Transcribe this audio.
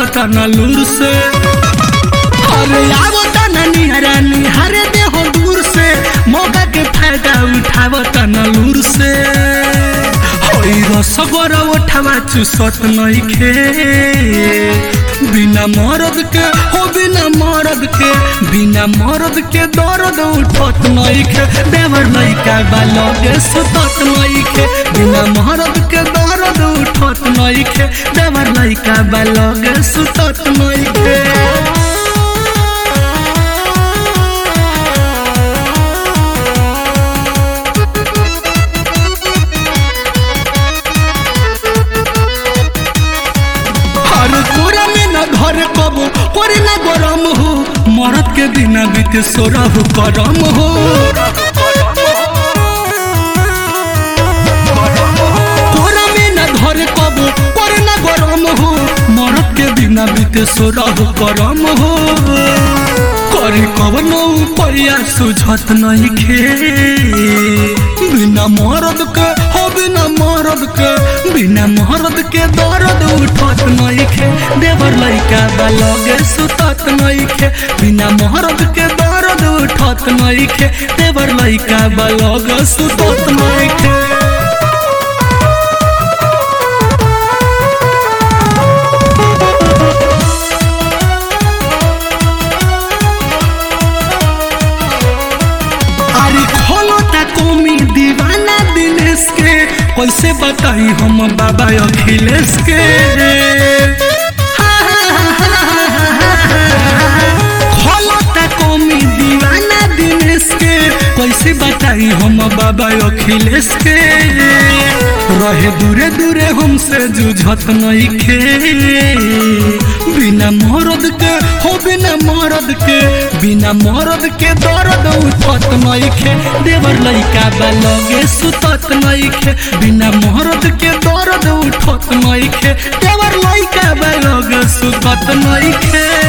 उठावता न लूर से अरे आवता न निहरा निहरे दे हो दूर से मौका के फायदा उठावता न लूर से होई रसगर उठावा चुसत नइखे बिना मरद के हो बिना मरद के बिना मरद के दर्द उठत नइखे देवर लइका बालगे सुतत नइखे बिना मरद के दर्द उठत नइखे देवर लइका बालगे सुतत नइखे हर पूरा में न घर कबो करे न गरम हो मरद के बिना बीते सोरह करम हो पूरा में न घर कबो करे न गरम हो मरद के बिना बीते सोरह करम हो करी कवनो परिया सुझत नहीं खे बिना मरद के हो बिना मरद के बिना मरद के दर्द उठत नहीं खे देवर लइका बालगे सुतत नहीं खे बिना मरद के दर्द उठत नहीं खे देवर लइका बालगे सुतत नहीं खे अरे खोलो ता कौमी दीवाना दिनेश के कैसे बताई हम बाबा अखिलेश के खोलो ता कौमी दीवाना दिनेश के कैसे बताई हम बाबा अखिलेश के रहे दूरे दूरे हमसे जुझत नहीं खे बिना मरद के हो बिना मरद के बिना मरद के दर्द उठत नहीं खे देवर लइका बालगे सुतत नहीं खे बिना मरद के दर्द उठत नहीं खे देवर लइका बालगे सुतत नहीं खे